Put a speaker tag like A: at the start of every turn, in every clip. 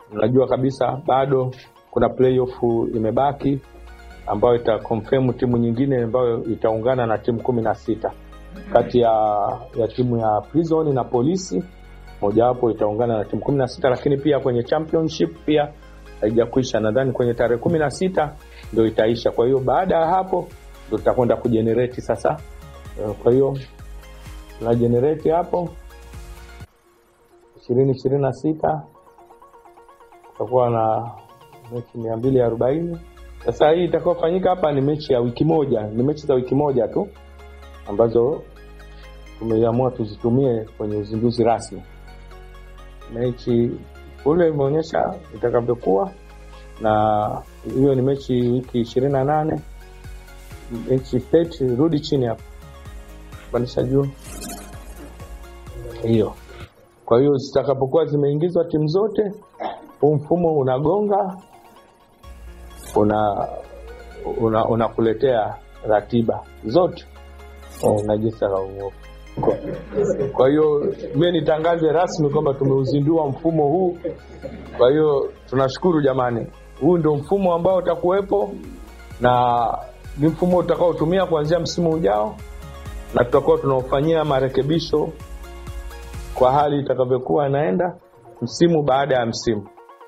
A: unajua kabisa bado kuna playoff imebaki ambayo ita confirm timu nyingine ambayo itaungana na timu kumi na sita kati ya, ya timu ya prison na polisi mojawapo itaungana na timu kumi na sita lakini pia kwenye championship pia haijakwisha nadhani kwenye tarehe kumi na sita ndo itaisha kwa hiyo baada ya hapo ndo tutakwenda kujenereti sasa Eh, kwa hiyo tuna jenereti hapo ishirini ishirini na sita tutakuwa na mechi mia mbili arobaini sasa hii itakaofanyika hapa ni mechi ya wiki moja ni mechi za wiki moja tu ambazo tumeamua tuzitumie kwenye uzinduzi rasmi mechi kule imeonyesha itakavyokuwa na hiyo ni mechi wiki ishirini na nane mechi state rudi chini hapo pandisha juu hiyo kwa hiyo zitakapokuwa zimeingizwa timu zote huu mfumo unagonga una una unakuletea ratiba zote oh, na jinsi ya uovu. Kwa- kwa hiyo mie nitangaze rasmi kwamba tumeuzindua mfumo huu kwa hiyo tunashukuru jamani huu ndio mfumo ambao utakuwepo na ni mfumo utakaotumia kuanzia msimu ujao na tutakuwa tunaofanyia marekebisho kwa hali itakavyokuwa inaenda msimu baada ya msimu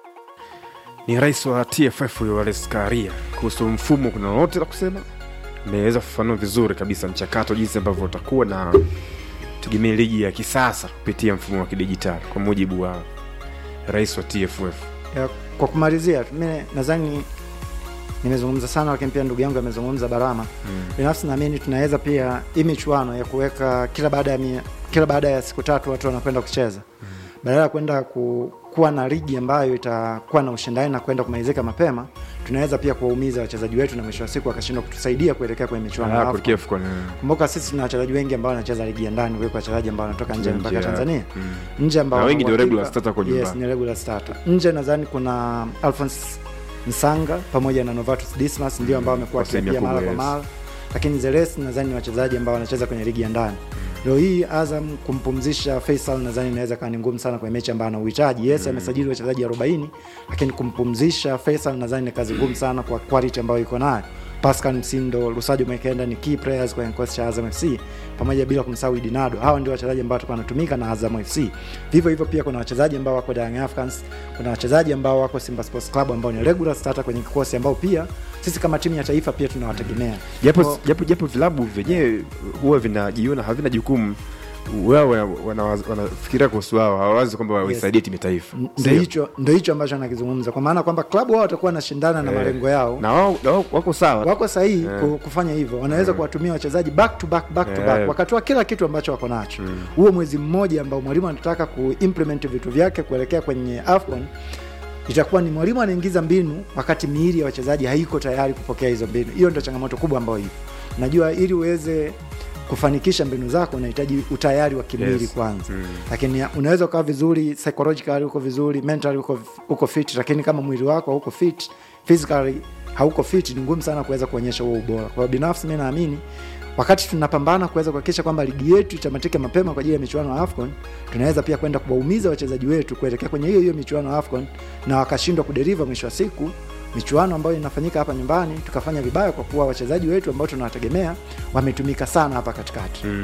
B: ni rais wa tff huyo Wallace Karia kuhusu mfumo kuna lolote la kusema ameweza kufafanua vizuri kabisa mchakato jinsi ambavyo utakuwa na tegemee ligi ya kisasa kupitia mfumo wa kidijitali kwa mujibu wa rais wa tff
C: Ya, kwa kumalizia mi nadhani nimezungumza sana lakini pia ndugu yangu amezungumza barama mm. binafsi naamini tunaweza pia hii michuano ya kuweka kila baada ya mia, kila baada ya siku tatu watu wanakwenda kucheza mm. badala ya kwenda ku, kuwa na ligi ambayo itakuwa na ushindani na kwenda kumalizika mapema tunaweza pia kuwaumiza wachezaji wetu na mwisho wa siku wakashindwa kutusaidia kuelekea kwenye michuano ya
B: Ah,
C: AFCON.
B: kuelekea AFCON, eh.
C: kumbuka sisi tuna wachezaji wengi ambao wanacheza ligi ya ndani kuliko wachezaji ambao wanatoka nje
B: Nje
C: mpaka
B: ya-
C: tanzania
B: mm.
C: nje ambao
B: Na wengi ndio
C: uhakika-
B: regular starter kwa
C: yes,
B: nyumbani.
C: ni regular starter nje nadhani kuna alphons msanga pamoja na novatus dismas ndio ambao wamekuwa
B: Kwa sehemu
C: wakiapia mara
B: kubwa,
C: kwa
B: yes.
C: mara lakini zeles nadhani ni wachezaji ambao wanacheza kwenye ligi ya ndani leo hii azam kumpumzisha faisal nadhani inaweza kawa ni ngumu sana kwenye mechi ambayo ana uhitaji yes amesajili wachezaji 40 lakini kumpumzisha faisal nadhani ni kazi ngumu sana kwa quality ambayo iko nayo pascal msindo lusajo mwekenda ni key players kwenye kikosi cha azam fc pamoja bila kumsahau idinado hawa ndio wachezaji ambao watakuwa wanatumika na azam fc vivyo hivyo pia kuna wachezaji ambao wako Young Africans kuna wachezaji ambao wako simba sports club ambao ni regular starter kwenye kikosi ambao pia sisi kama timu ya taifa pia tunawategemea
B: japo
C: Kwa-
B: japo japo vilabu vyenyewe huwa vinajiona havina jukumu wao wana- wana- wanafikiria kuhusu wao hawawazi kwamba waisaidie timu ya taifa
C: ndo
B: Sio?
C: hicho ndo hicho ambacho anakizungumza kwa maana kwamba klabu wao watakuwa wanashindana na
B: Eh,
C: malengo yao
B: na wao na wao wako sawa
C: wako sahihi
B: Eh.
C: ku- kufanya hivyo wanaweza kuwatumia wachezaji back to back back to
B: Eh.
C: back wakatoa kila kitu ambacho wako nacho huo mwezi mmoja ambao mwalimu anataka kuimplement vitu vyake kuelekea kwenye afcon itakuwa ni mwalimu anaingiza mbinu wakati miili ya wachezaji haiko tayari kupokea hizo mbinu hiyo ndio changamoto kubwa ambayo ipo najua ili uweze kufanikisha mbinu zako unahitaji utayari wa kimwili
B: Yes.
C: kwanza
B: Mm.
C: lakini unaweza ukawa vizuri psychologically uko vizuri mentally uko, uko fit lakini kama mwili wako hauko fit physically hauko fit ni ngumu sana kuweza kuonyesha huo ubora kwa hiyo binafsi mi naamini wakati tunapambana kuweza kuhakikisha kwamba ligi yetu itamatike mapema kwa ajili ya michuano ya afcon tunaweza pia kwenda kuwaumiza wachezaji wetu kuelekea kwenye hiyo hiyo michuano ya afcon na wakashindwa kuderiva mwisho wa siku michuano ambayo inafanyika hapa nyumbani tukafanya vibaya kwa kuwa wachezaji wetu ambao tunawategemea wametumika sana hapa katikati
B: mm.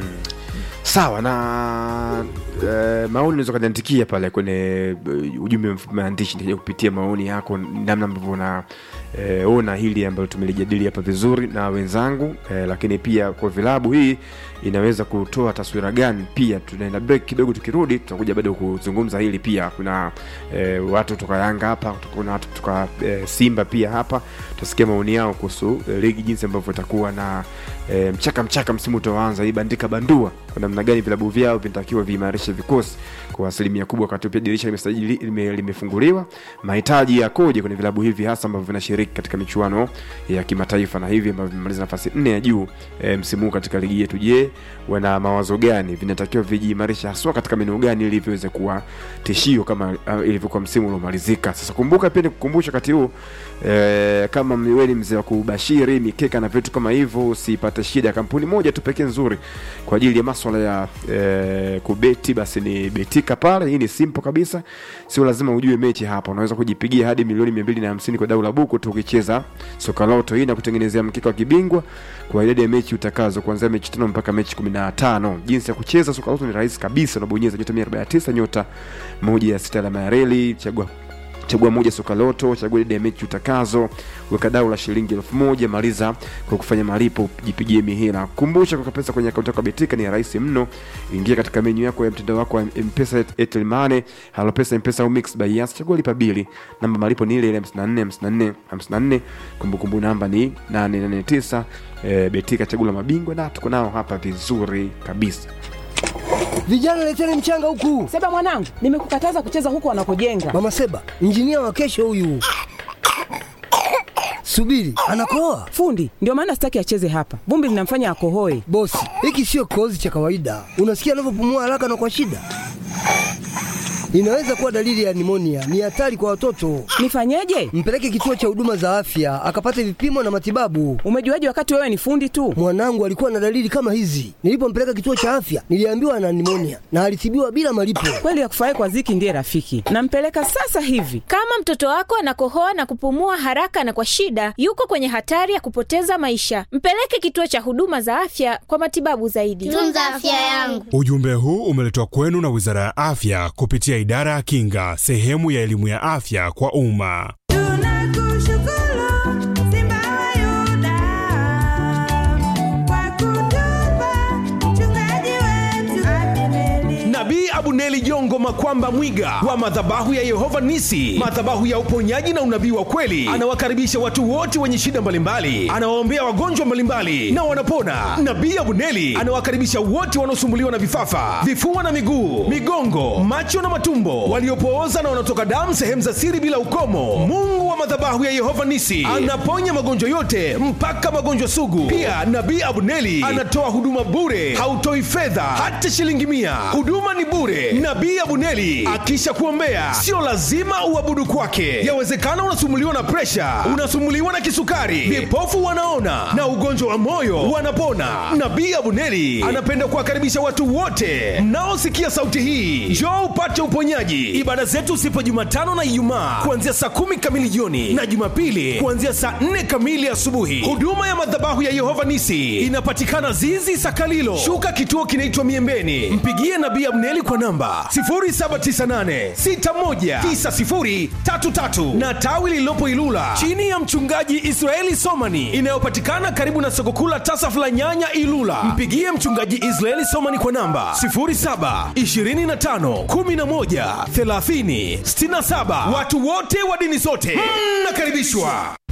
B: sawa na uh, maoni unaweza ukaniandikia pale kwenye uh, ujumbe mfupi maandishi nitakuja kupitia maoni yako namna ambavyo una eh, ona hili ambalo tumelijadili hapa vizuri na wenzangu eh, lakini pia kwa vilabu hii inaweza kutoa taswira gani pia tunaenda break kidogo tukirudi tutakuja bado kuzungumza hili pia kuna eh, watu kutoka yanga hapa kuna watu kutoka eh, simba pia hapa tutasikia maoni yao kuhusu eh, ligi jinsi ambavyo itakuwa na eh, mchaka mchaka msimu utaoanza hii bandika bandua kwa namna gani vilabu vyao vinatakiwa viimarishe vikosi kwa asilimia kubwa wakati pia dirisha limesajili- lime- limefunguliwa mahitaji yakoje kwenye vilabu hivi hasa ambavyo vinashiriki katika michuano ya kimataifa na hivi ambavyo vimemaliza nafasi nne ya juu e, msimu huu katika ligi yetu je wana mawazo gani vinatakiwa vijiimarisha haswa katika maeneo gani ili viweze kuwa tishio kama uh, ilivyokuwa msimu uliomalizika sasa kumbuka pia nikukumbusha wakati huu e, kama wewe ni mzee wa kubashiri mikeka na vitu kama hivyo usipate shida kampuni moja tu pekee nzuri kwa ajili ya maswala ya ya eh, kubeti basi ni betika pale hii ni simple kabisa sio lazima ujue mechi hapa unaweza kujipigia hadi milioni mia mbili na hamsini kwa dau la buku tu ukicheza sokaloto hii na kutengenezea mkika wa kibingwa kwa idadi ya mechi utakazo kuanzia mechi tano mpaka mechi kumi na tano jinsi ya kucheza sokaloto ni rahisi kabisa unabonyeza nyota mia arobaini na tisa nyota moja ya sita alama ya reli chagua chagua moja soka loto chagua idadi ya mechi utakazo weka dau la shilingi elfu moja maliza kwa kufanya malipo jipigie mihela kumbusha kuweka pesa kwenye akaunti yako ya betika ni rahisi mno ingia katika menyu yako ya mtandao wako wa mpesa airtel money halo pesa mpesa au mix by yas chagua lipa bili namba malipo ni ile ile 54 54 54 kumbukumbu namba ni 889 e, betika chagula mabingwa na tuko nao hapa vizuri kabisa
D: Vijana leteni mchanga huku.
E: Seba mwanangu, nimekukataza kucheza huku wanakojenga.
D: Mama Seba, injinia wa kesho huyu. Subiri, anakoa.
E: Fundi, ndio maana sitaki acheze hapa. Vumbi linamfanya akohoe.
D: Bosi, hiki sio kikohozi cha kawaida. Unasikia anavyopumua haraka na kwa shida. Inaweza kuwa dalili ya nimonia. Ni hatari kwa watoto.
E: Nifanyeje?
D: Mpeleke kituo cha huduma za afya akapate vipimo na matibabu.
E: Umejuaje wakati wewe ni fundi tu?
D: Mwanangu alikuwa na dalili kama hizi. Nilipompeleka kituo cha afya, niliambiwa ana nimonia na alitibiwa bila malipo.
E: Kweli ya kufurahi kwa Ziki ndiye rafiki. Nampeleka sasa hivi.
F: Kama mtoto wako anakohoa na kupumua haraka na kwa shida, yuko kwenye hatari ya kupoteza maisha. Mpeleke kituo cha huduma za afya kwa matibabu zaidi.
G: tunza afya yangu.
H: Ujumbe huu umeletwa kwenu na Wizara ya Afya kupitia Idara ya Kinga, sehemu ya elimu ya afya kwa umma.
I: Nabii Abuneli Jongo Makwamba Mwiga wa madhabahu ya Yehova Nisi, madhabahu ya uponyaji na unabii wa kweli, anawakaribisha watu wote wenye shida mbalimbali, anawaombea wagonjwa mbalimbali na wanapona. Nabii Abuneli anawakaribisha wote wanaosumbuliwa na vifafa, vifua na miguu, migongo, macho na matumbo, waliopooza na wanaotoka damu sehemu za siri bila ukomo. Mungu wa madhabahu ya Yehova Nisi anaponya magonjwa yote mpaka magonjwa sugu. Pia Nabii Abuneli anatoa huduma bure, hautoi fedha hata shilingi mia. Huduma ni bure. Nabii Abuneli akisha kuombea, sio lazima uabudu kwake. Yawezekana unasumuliwa na presha, unasumuliwa na kisukari, vipofu wanaona na ugonjwa wa moyo wanapona. Nabii Abuneli anapenda kuwakaribisha watu wote mnaosikia sauti hii, njoo upate uponyaji. Ibada zetu zipo Jumatano na Ijumaa kuanzia saa kumi kamili jioni na Jumapili kuanzia saa nne kamili asubuhi. Huduma ya madhabahu ya Yehova Nisi inapatikana Zizi Sakalilo, shuka kituo kinaitwa Miembeni. Mpigie Nabii Abneli kwa namba 0798619033 na tawi lililopo Ilula chini ya mchungaji Israeli Somani inayopatikana karibu na soko kuu la Tasaf la Nyanya Ilula. Mpigie mchungaji Israeli Somani kwa namba 0725113067. Watu wote wa dini zote mnakaribishwa.